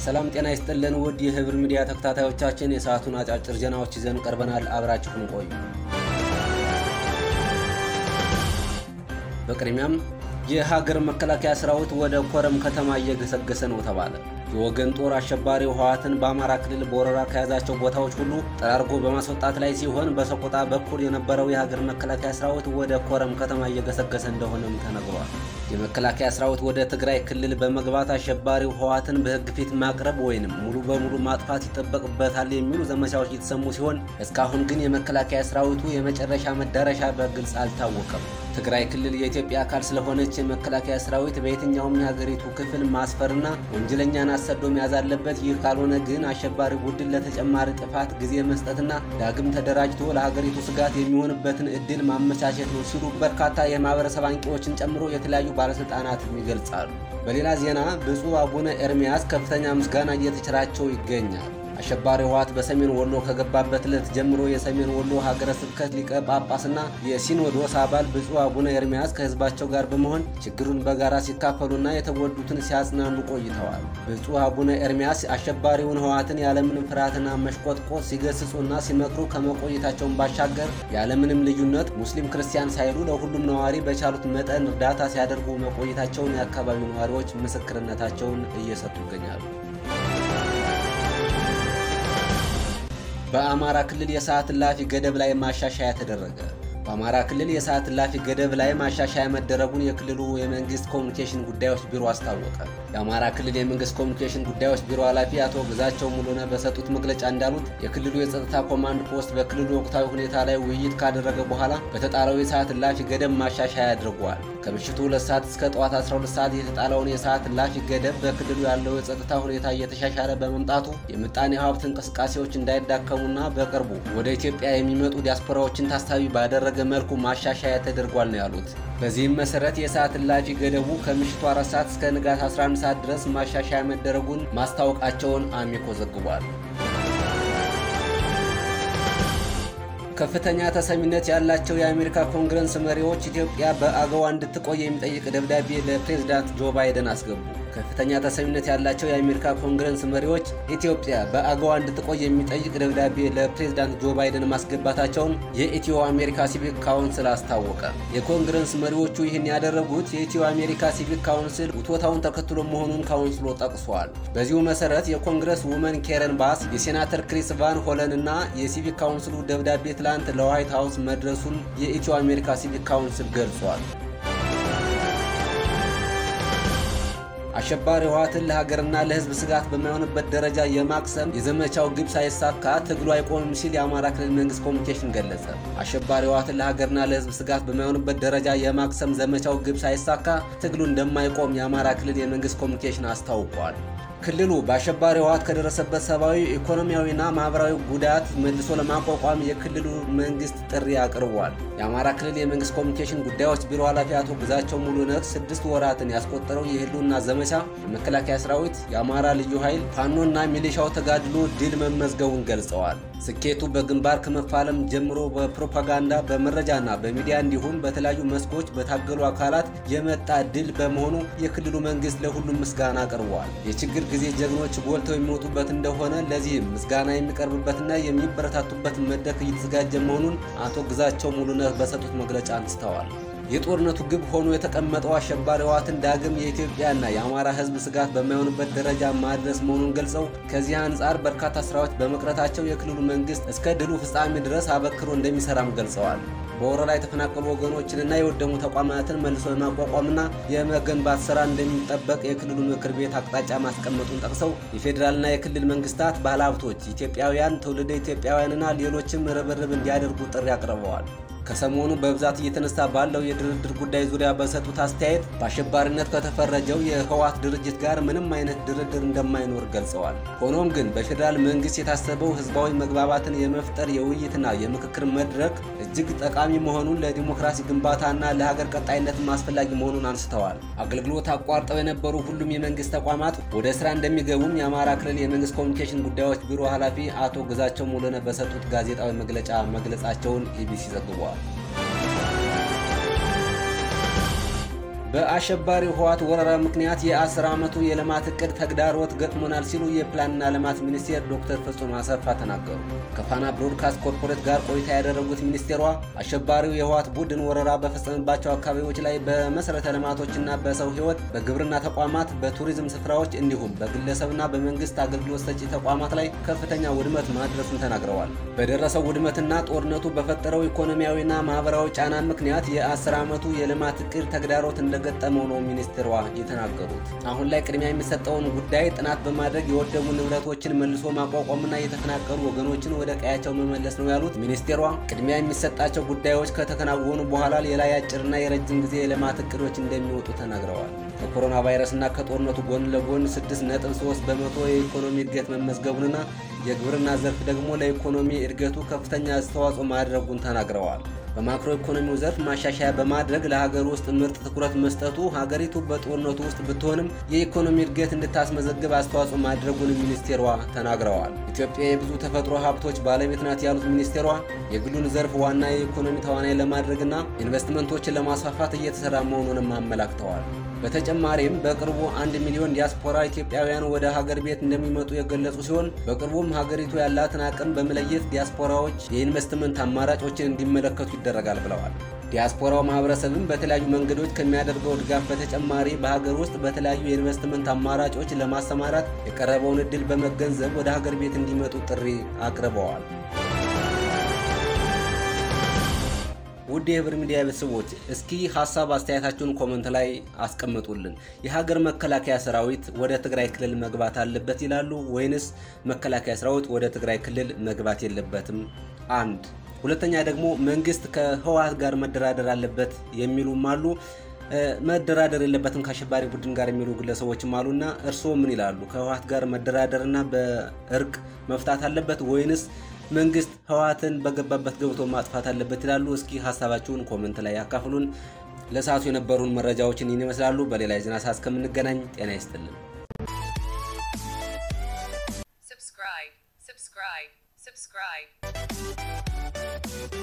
ሰላም ጤና ይስጥልን ውድ የህብር ሚዲያ ተከታታዮቻችን የሰዓቱን አጫጭር ዜናዎች ይዘን ቀርበናል። አብራችሁን ቆዩ። በቅድሚያም የሀገር መከላከያ ሰራዊት ወደ ኮረም ከተማ እየገሰገሰ ነው ተባለ። የወገን ጦር አሸባሪው ህወሓትን በአማራ ክልል በወረራ ከያዛቸው ቦታዎች ሁሉ ጠራርጎ በማስወጣት ላይ ሲሆን በሰቆጣ በኩል የነበረው የሀገር መከላከያ ሰራዊት ወደ ኮረም ከተማ እየገሰገሰ እንደሆነም ተነግሯል። የመከላከያ ሰራዊት ወደ ትግራይ ክልል በመግባት አሸባሪው ህወሓትን በህግ ፊት ማቅረብ ወይንም ሙሉ በሙሉ ማጥፋት ይጠበቅበታል የሚሉ ዘመቻዎች እየተሰሙ ሲሆን እስካሁን ግን የመከላከያ ሰራዊቱ የመጨረሻ መዳረሻ በግልጽ አልታወቀም። ትግራይ ክልል የኢትዮጵያ አካል ስለሆነች የመከላከያ ሰራዊት በየትኛውም የሀገሪቱ ክፍል ማስፈርና ወንጀለኛን አሰዶ መያዝ አለበት። ይህ ካልሆነ ግን አሸባሪ ቡድን ለተጨማሪ ጥፋት ጊዜ መስጠትና ዳግም ተደራጅቶ ለሀገሪቱ ስጋት የሚሆንበትን እድል ማመቻቸት ነው ሲሉ በርካታ የማህበረሰብ አንቂዎችን ጨምሮ የተለያዩ ባለስልጣናትም ይገልጻሉ። በሌላ ዜና ብፁዕ አቡነ ኤርሚያስ ከፍተኛ ምስጋና እየተቸራቸው ይገኛል። አሸባሪ ህወሓት በሰሜን ወሎ ከገባበት ዕለት ጀምሮ የሰሜን ወሎ ሀገረ ስብከት ሊቀ ጳጳስና የሲኖዶስ አባል ብፁዕ አቡነ ኤርሚያስ ከህዝባቸው ጋር በመሆን ችግሩን በጋራ ሲካፈሉና የተጎዱትን ሲያጽናኑ ቆይተዋል። ብፁዕ አቡነ ኤርሚያስ አሸባሪውን ህወሓትን ያለምንም ፍርሃትና መሽቆጥቆጥ ሲገስጹና ሲመክሩ ከመቆየታቸውን ባሻገር ያለምንም ልዩነት ሙስሊም ክርስቲያን ሳይሉ ለሁሉም ነዋሪ በቻሉት መጠን እርዳታ ሲያደርጉ መቆየታቸውን የአካባቢው ነዋሪዎች ምስክርነታቸውን እየሰጡ ይገኛሉ። በአማራ ክልል የሰዓት እላፊ ገደብ ላይ ማሻሻያ ተደረገ። በአማራ ክልል የሰዓት እላፊ ገደብ ላይ ማሻሻያ መደረጉን የክልሉ የመንግስት ኮሚኒኬሽን ጉዳዮች ቢሮ አስታወቀ። የአማራ ክልል የመንግስት ኮሚኒኬሽን ጉዳዮች ቢሮ ኃላፊ አቶ ግዛቸው ሙሉነህ በሰጡት መግለጫ እንዳሉት የክልሉ የጸጥታ ኮማንድ ፖስት በክልሉ ወቅታዊ ሁኔታ ላይ ውይይት ካደረገ በኋላ በተጣለው የሰዓት እላፊ ገደብ ማሻሻያ አድርጓል። ከምሽቱ 2 ሰዓት እስከ ጠዋት 12 ሰዓት የተጣለውን የሰዓት እላፊ ገደብ በክልሉ ያለው የጸጥታ ሁኔታ እየተሻሻለ በመምጣቱ የምጣኔ ሀብት እንቅስቃሴዎች እንዳይዳከሙና በቅርቡ ወደ ኢትዮጵያ የሚመጡ ዲያስፖራዎችን ታሳቢ ባደረገ መልኩ ማሻሻያ ተደርጓል ነው ያሉት። በዚህም መሰረት የሰዓት እላፊ ገደቡ ከምሽቱ 4 ሰዓት እስከ ንጋት 11 ሰዓት ድረስ ማሻሻያ መደረጉን ማስታወቃቸውን አሚኮ ዘግቧል። ከፍተኛ ተሰሚነት ያላቸው የአሜሪካ ኮንግረስ መሪዎች ኢትዮጵያ በአገዋ እንድትቆይ የሚጠይቅ ደብዳቤ ለፕሬዝዳንት ጆ ባይደን አስገቡ። ከፍተኛ ተሰሚነት ያላቸው የአሜሪካ ኮንግረስ መሪዎች ኢትዮጵያ በአገዋ እንድትቆይ የሚጠይቅ ደብዳቤ ለፕሬዝዳንት ጆ ባይደን ማስገባታቸውን የኢትዮ አሜሪካ ሲቪክ ካውንስል አስታወቀ። የኮንግረስ መሪዎቹ ይህን ያደረጉት የኢትዮ አሜሪካ ሲቪክ ካውንስል ውትወታውን ተከትሎ መሆኑን ካውንስሉ ጠቅሷል። በዚሁ መሰረት የኮንግረስ ውመን ኬረን ባስ፣ የሴናተር ክሪስ ቫን ሆለን እና የሲቪክ ካውንስሉ ደብዳቤ ትላንት ለዋይት ሀውስ መድረሱን የኢትዮ አሜሪካ ሲቪክ ካውንስል ገልጿል። አሸባሪ ህወሓትን ለሀገርና ለሕዝብ ስጋት በማይሆንበት ደረጃ የማክሰም የዘመቻው ግብ ሳይሳካ ትግሉ አይቆምም ሲል የአማራ ክልል መንግስት ኮሚኒኬሽን ገለጸ። አሸባሪ ህወሓትን ለሀገርና ለሕዝብ ስጋት በማይሆንበት ደረጃ የማክሰም ዘመቻው ግብ ሳይሳካ ትግሉ እንደማይቆም የአማራ ክልል የመንግስት ኮሚኒኬሽን አስታውቋል። ክልሉ በአሸባሪ ህወሓት ከደረሰበት ሰብአዊ፣ ኢኮኖሚያዊና ማህበራዊ ጉዳት መልሶ ለማቋቋም የክልሉ መንግስት ጥሪ አቅርቧል። የአማራ ክልል የመንግስት ኮሚኒኬሽን ጉዳዮች ቢሮ ኃላፊ አቶ ግዛቸው ሙሉነህ ስድስት ወራትን ያስቆጠረው የህልውና ዘመቻ የመከላከያ ሰራዊት፣ የአማራ ልዩ ኃይል፣ ፋኖና ሚሊሻው ተጋድሎ ድል መመዝገቡን ገልጸዋል። ስኬቱ በግንባር ከመፋለም ጀምሮ በፕሮፓጋንዳ በመረጃና በሚዲያ እንዲሁም በተለያዩ መስኮች በታገሉ አካላት የመጣ ድል በመሆኑ የክልሉ መንግስት ለሁሉም ምስጋና አቅርቧል። የችግር ጊዜ ጀግኖች ጎልተው የሚወጡበት እንደሆነ ለዚህም ምስጋና የሚቀርብበትና የሚበረታቱበት መድረክ እየተዘጋጀ መሆኑን አቶ ግዛቸው ሙሉነህ በሰጡት መግለጫ አንስተዋል። የጦርነቱ ግብ ሆኖ የተቀመጠው አሸባሪ ህወሓትን ዳግም የኢትዮጵያና የአማራ ህዝብ ስጋት በማይሆንበት ደረጃ ማድረስ መሆኑን ገልጸው ከዚህ አንጻር በርካታ ስራዎች በመቅረታቸው የክልሉ መንግስት እስከ ድሉ ፍጻሜ ድረስ አበክሮ እንደሚሰራም ገልጸዋል። በወረራ የተፈናቀሉ ወገኖችንና የወደሙ ተቋማትን መልሶ የማቋቋምና የመገንባት ስራ እንደሚጠበቅ የክልሉ ምክር ቤት አቅጣጫ ማስቀመጡን ጠቅሰው የፌዴራልና የክልል መንግስታት፣ ባለሀብቶች፣ ኢትዮጵያውያን፣ ትውልደ ኢትዮጵያውያንና ሌሎችም ርብርብ እንዲያደርጉ ጥሪ አቅርበዋል። ከሰሞኑ በብዛት እየተነሳ ባለው የድርድር ጉዳይ ዙሪያ በሰጡት አስተያየት በአሸባሪነት ከተፈረጀው የህወሓት ድርጅት ጋር ምንም አይነት ድርድር እንደማይኖር ገልጸዋል። ሆኖም ግን በፌዴራል መንግስት የታሰበው ህዝባዊ መግባባትን የመፍጠር የውይይትና የምክክር መድረክ እጅግ ጠቃሚ መሆኑን ለዲሞክራሲ ግንባታና ለሀገር ቀጣይነትም አስፈላጊ መሆኑን አንስተዋል። አገልግሎት አቋርጠው የነበሩ ሁሉም የመንግስት ተቋማት ወደ ስራ እንደሚገቡም የአማራ ክልል የመንግስት ኮሚኒኬሽን ጉዳዮች ቢሮ ኃላፊ አቶ ግዛቸው ሙሉነህ በሰጡት ጋዜጣዊ መግለጫ መግለጻቸውን ኢቢሲ ዘግቧል። በአሸባሪው ህወሓት ወረራ ምክንያት የ10 ዓመቱ የልማት እቅድ ተግዳሮት ገጥሞናል ሲሉ የፕላንና ልማት ሚኒስቴር ዶክተር ፍጹም አሰፋ ተናገሩ። ከፋና ብሮድካስት ኮርፖሬት ጋር ቆይታ ያደረጉት ሚኒስቴሯ አሸባሪው የህወሓት ቡድን ወረራ በፈጸመባቸው አካባቢዎች ላይ በመሰረተ ልማቶችና በሰው ህይወት፣ በግብርና ተቋማት፣ በቱሪዝም ስፍራዎች እንዲሁም በግለሰብና በመንግስት አገልግሎት ሰጪ ተቋማት ላይ ከፍተኛ ውድመት ማድረሱን ተናግረዋል። በደረሰው ውድመትና ጦርነቱ በፈጠረው ኢኮኖሚያዊና ማህበራዊ ጫና ምክንያት የ10 ዓመቱ የልማት እቅድ ተግዳሮት እንደ ገጠመው ነው ሚኒስትሯ የተናገሩት። አሁን ላይ ቅድሚያ የሚሰጠውን ጉዳይ ጥናት በማድረግ የወደሙ ንብረቶችን መልሶ ማቋቋምና የተፈናቀሉ ወገኖችን ወደ ቀያቸው መመለስ ነው ያሉት ሚኒስቴሯ ቅድሚያ የሚሰጣቸው ጉዳዮች ከተከናወኑ በኋላ ሌላ የአጭርና የረጅም ጊዜ የልማት እቅዶች እንደሚወጡ ተናግረዋል። ከኮሮና ቫይረስና ከጦርነቱ ጎን ለጎን 6.3 በመቶ የኢኮኖሚ እድገት መመዝገቡንና የግብርና ዘርፍ ደግሞ ለኢኮኖሚ እድገቱ ከፍተኛ አስተዋጽኦ ማድረጉን ተናግረዋል። በማክሮ ኢኮኖሚው ዘርፍ ማሻሻያ በማድረግ ለሀገር ውስጥ ምርጥ ትኩረት መስጠቱ ሀገሪቱ በጦርነቱ ውስጥ ብትሆንም የኢኮኖሚ እድገት እንድታስመዘግብ አስተዋጽኦ ማድረጉን ሚኒስቴሯ ተናግረዋል። ኢትዮጵያ የብዙ ተፈጥሮ ሀብቶች ባለቤት ናት ያሉት ሚኒስቴሯ የግሉን ዘርፍ ዋና የኢኮኖሚ ተዋናይ ለማድረግና ኢንቨስትመንቶችን ለማስፋፋት እየተሰራ መሆኑንም አመላክተዋል። በተጨማሪም በቅርቡ አንድ ሚሊዮን ዲያስፖራ ኢትዮጵያውያን ወደ ሀገር ቤት እንደሚመጡ የገለጹ ሲሆን በቅርቡም ሀገሪቱ ያላትን አቅም በመለየት ዲያስፖራዎች የኢንቨስትመንት አማራጮችን እንዲመለከቱ ይደረጋል ብለዋል። ዲያስፖራው ማህበረሰብም በተለያዩ መንገዶች ከሚያደርገው ድጋፍ በተጨማሪ በሀገር ውስጥ በተለያዩ የኢንቨስትመንት አማራጮች ለማሰማራት የቀረበውን እድል በመገንዘብ ወደ ሀገር ቤት እንዲመጡ ጥሪ አቅርበዋል። ውድ የህብር ሚዲያ ቤተሰቦች እስኪ ሀሳብ አስተያየታችሁን ኮመንት ላይ አስቀምጡልን። የሀገር መከላከያ ሰራዊት ወደ ትግራይ ክልል መግባት አለበት ይላሉ ወይንስ መከላከያ ሰራዊት ወደ ትግራይ ክልል መግባት የለበትም? አንድ ሁለተኛ ደግሞ መንግስት ከህወሓት ጋር መደራደር አለበት የሚሉም አሉ። መደራደር የለበትም ከአሸባሪ ቡድን ጋር የሚሉ ግለሰቦችም አሉና እርስዎ ምን ይላሉ? ከህወሓት ጋር መደራደርና በእርቅ መፍታት አለበት ወይንስ መንግስት ህወሓትን በገባበት ገብቶ ማጥፋት አለበት ይላሉ? እስኪ ሀሳባችሁን ኮመንት ላይ ያካፍሉን። ለሰዓቱ የነበሩን መረጃዎችን ይህን ይመስላሉ። በሌላ የዜና ሰዓት እስከምንገናኝ ጤና ይስጥልን። subscribe, subscribe, subscribe.